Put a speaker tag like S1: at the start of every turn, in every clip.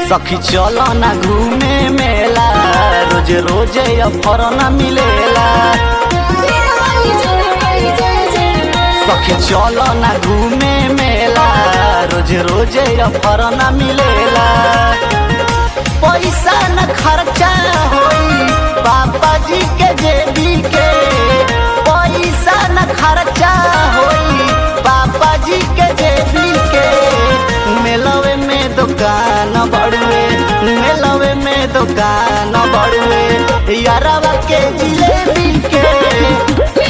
S1: सखी चलो ना घूमे मेला रोज रोज अफर न मिलेला सखी चलो ना घूमे मेला रोज रोज अफर न मिलेला पैसा न खर्चा होई पापा जी के जेबी के पैसा न खर्चा होई पापा जी के जेबी के मेलवे में दुकान बड़ुए मेलवे में दुकान बड़ुए यारवा के जिलेबी के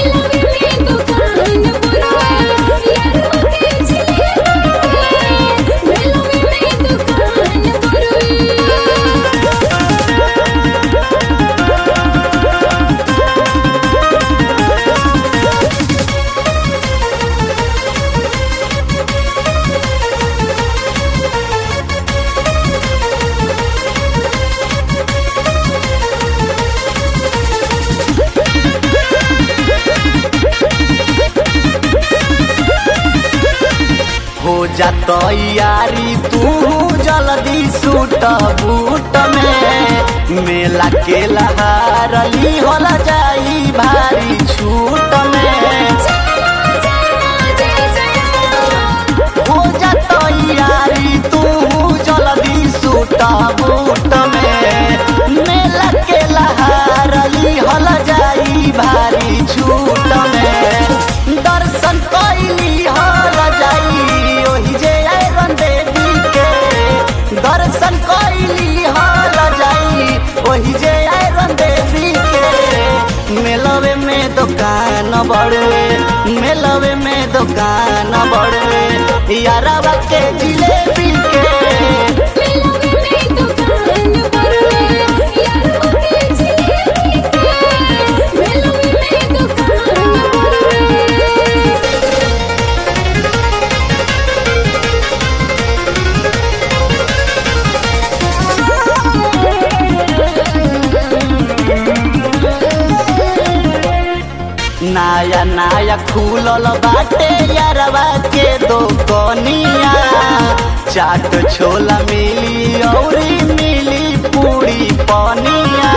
S1: हो जा तैयारी तू जल्दी सूट बूट में मेला के लहारली होला जाई भारी छूट में हो जा तैयारी तू जल्दी सूट बूट में मेला के लहारली होला जाई भारी छूट में दर्शन कैली हल जाई ओही जे आयरन देवी के दर्शन कैली हल जाई ओही जे आयरन देवी के मेलवे में दुकान बड़ुए मेलवे में दुकान बड़ुए यारवा के जिलेबी के नया नया खुलल बाटे यारवा के दोकनिया चाट छोला मिली औरी मिली पूरी पनिया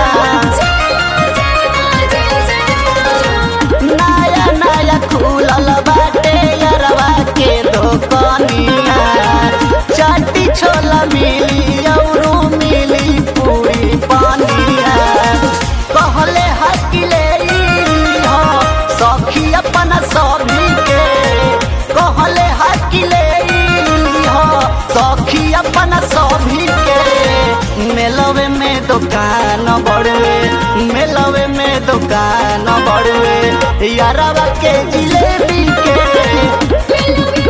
S1: नया नया खुलल बाटे यारवा के दोकनिया चाटी छोला मिली औरू मिली पूरी पनिया कहले हकिले हो सखी अपन सभी के कहले हकिले हो सखी अपन सभी के मेलवे में दुकान बड़ुए मेलवे में दुकान बड़ुए यारवा के जिलेबी के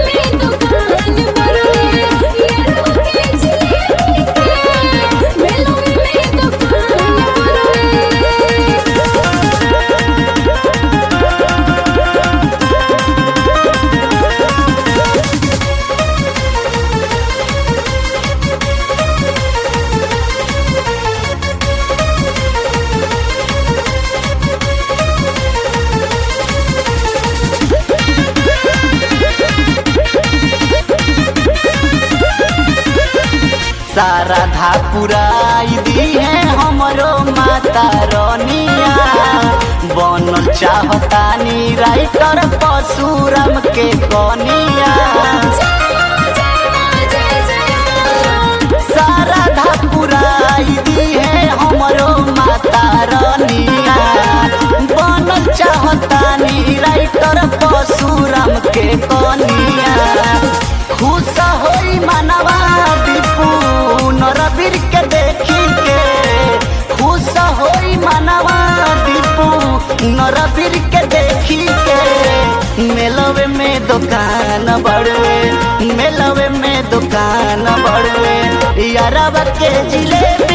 S1: सारा धा पुराई दी है हमरो माता रनिया बनल चाहतानी राइटर परशुराम के कनिया सारा धा पुराई दी है हमरो माता रनिया बनल चाहतानी राइटर परशुराम के कनिया खुश होई मनवा दीपू नरबीर के देखी के खुश होई मनवा दीपू नरबीर के देखी के मेलवे में दुकान बड़ुए मेलवे में दुकान बड़ुए यारवा के जिलेबी